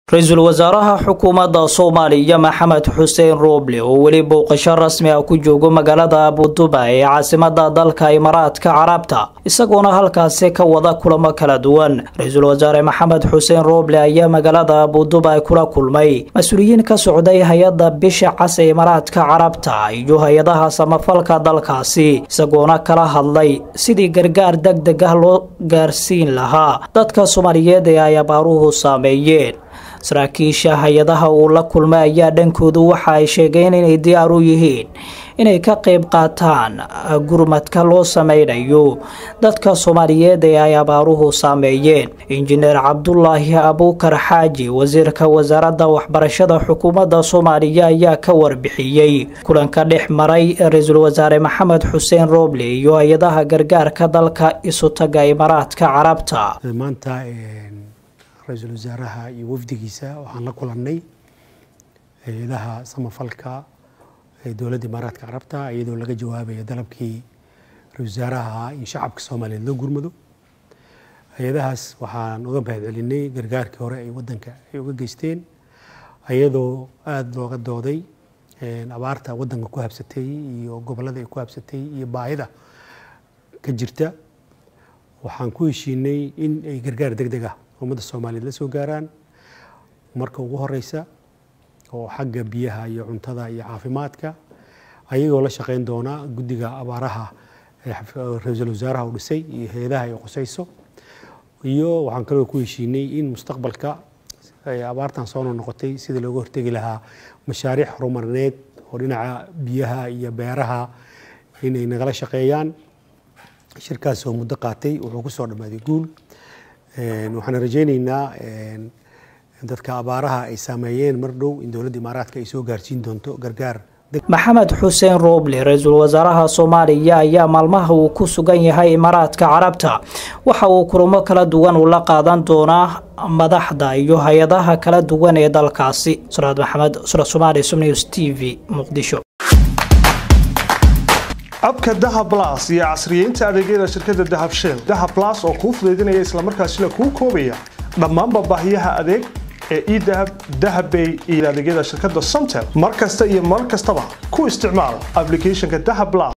ra-iisul wasaaraha xukuumadda soomaaliya maxamed xuseen rooble oo weli booqasho rasmi ah ku joogo magaalada abuduba ee caasimada dalka imaaraadka carabta isagoona halkaasi ka wada kulamo kala duwan ra-iisul wasaare maxamed xuseen rooble ayaa magaalada abuduba kula kulmay mas-uuliyiin ka socday hay-adda bisha cas ee imaaraadka carabta iyo hay-adaha samafalka dalkaasi isagoona kala hadlay sidii gargaar deg deg ah loo gaarsiin lahaa dadka soomaaliyeed ee ay abaaruhu saameeyeen saraakiisha hay-adaha uu la kulmay ayaa dhankoodu waxa ay sheegeen inay diyaar u yihiin inay ka qayb qaataan gurmadka loo sameynayo dadka soomaaliyeed ee ay abaaruhu saameeyeen injineer cabdulaahi abuukar xaaji wasiirka wasaaradda waxbarashada xukuumadda soomaaliya ayaa ka warbixiyey kulanka dhex maray ra-iisul wasaare maxamed xuseen rooble iyo hay-adaha gargaarka dalka isutaga imaaraadka carabta ra-iisul wasaaraha iyo wafdigiisa waxaan la kulannay hay-adaha samafalka ee dowladda imaaraadka carabta iyadoo laga jawaabaya dalabkii ra-isul wasaaraha in shacabka soomaaliyeed loo gurmado hay-adahaas waxaan uga mahad celinay gargaarkii hore ay waddanka ay uga geysteen iyadoo aada looga dooday abaarta waddanka ku habsatay iyo gobollada ay ku habsatay iyo baahida ka jirta waxaan ku heshiinay in ay gargaar deg deg ah ummadda soomaaliyeed la soo gaaraan marka ugu horeysa oo xagga biyaha iyo cuntada iyo caafimaadka ayagoo la shaqeyn doona guddiga abaaraha ra-iisul wasaaraha uu dhisay iyo hay-adaha ay qusayso iyo waxaan kaloo ku heshiinay in mustaqbalka abaartan soo noqotay sida looga hortegi lahaa mashaariic horumarineed oo dhinaca biyaha iyo beeraha inay nagala shaqeeyaan shirkaas oo muddo qaatay wuxuu ku soo dhammaaday guul waxaan rajaynaynaa dadka abaaraha ay saameeyeen mar dhow in dowladda imaaraadka ay soo gaarsiin doonto gargaar maxamed xuseen rooble ra-iisul wasaaraha soomaaliya ayaa maalmaha uu ku sugan yahay imaaraadka carabta waxa uu kulamo kala duwan ula qaadan doonaa madaxda iyo hay-adaha kala duwan ee dalkaasi suraad maxamed sura somaali sumnews t v muqdisho abka dahab las iyo casriyeynta adeegyada shirkadda dahab shell dahab las oo kuu fudaydinaya islamarkaasina kuu koobaya dhammaanba baahiyaha adeeg ee edahab dahabbay iyo adeegyada shirkadda somtel mar kasta iyo mar kastaba ku isticmaal ablicathonka dahab las